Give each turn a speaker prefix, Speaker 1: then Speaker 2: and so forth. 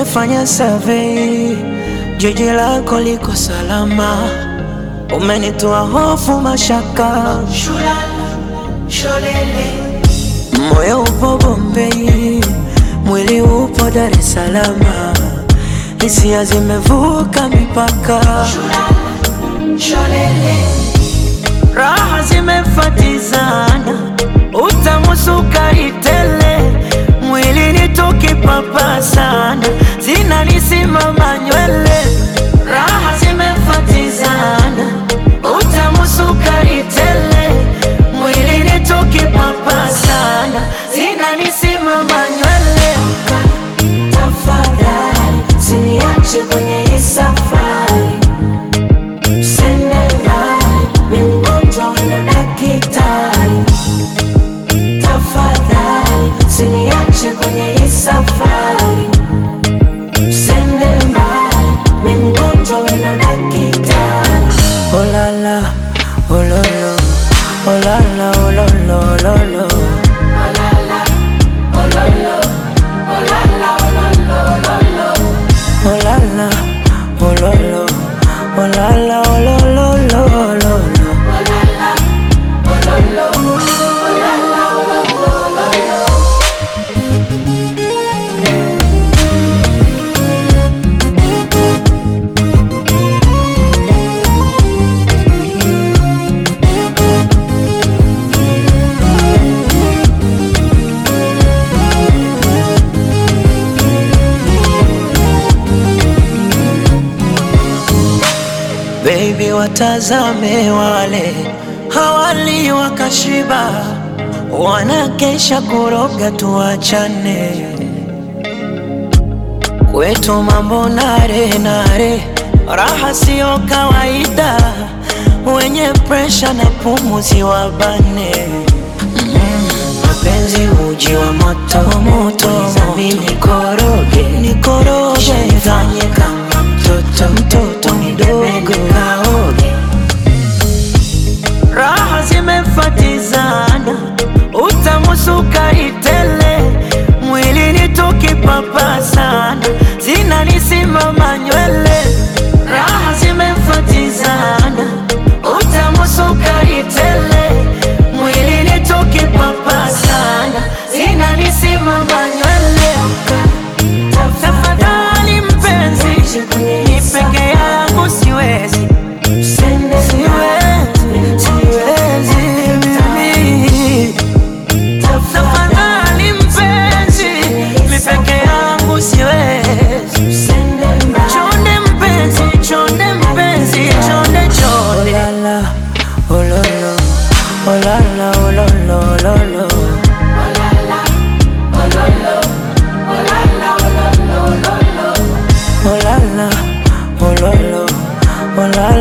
Speaker 1: Nimefanya survey, jiji lako liko salama, umenitoa hofu, mashaka, moyo upo Bombei, mwili upo Dar es Salaam, hisia zimevuka mipaka, raha zimefatizana, utamu sukari tele, mwili ni tukipapa sana, zinanisimama nywele, raha zimefatizana, utamu sukari tele, mwili ni tukipapa sana, zinanisimama nywele. Tafadhali usiniache kwenye hii safari Tafadhali usiniache kwenye hii safari, usende mbali, mimi mgonjwa wena daktari. Oh la la, oh lo lo, oh la la, oh lo lo, oh lo lo. Oh la la, oh lo lo, oh la la, oh lo lo, lo lo lo. Baby, watazame wale hawali wakashiba, wanakesha kuroga, tuachane kwetu mambo nare nare, raha siyo kawaida, wenye presha na pumuzi wabane mapenzi uji wa moto moto, mimi nikoroge nikoroge, nifanye kama mtoto mtoto mdogo kaoge, raha zimefatizana, utamu sukari tele, mwili ni tukipapa sana, zinanisimama nywele, raha zimefatizana, utamu sukari tele, mwili ni tukipapa sana, zinanisimama nywele. Tafadhali mpenzi, ni peke yangu siwezi, siwezi, siwezi mimi. Tafadhali mpenzi, mi peke yangu siwezi. Chonde mpenzi, chonde mpenzi, chonde chonde. Oh la la, oh lo lo, oh la la, oh lo lo, lo lo. Oh la la, oh lo lo, oh la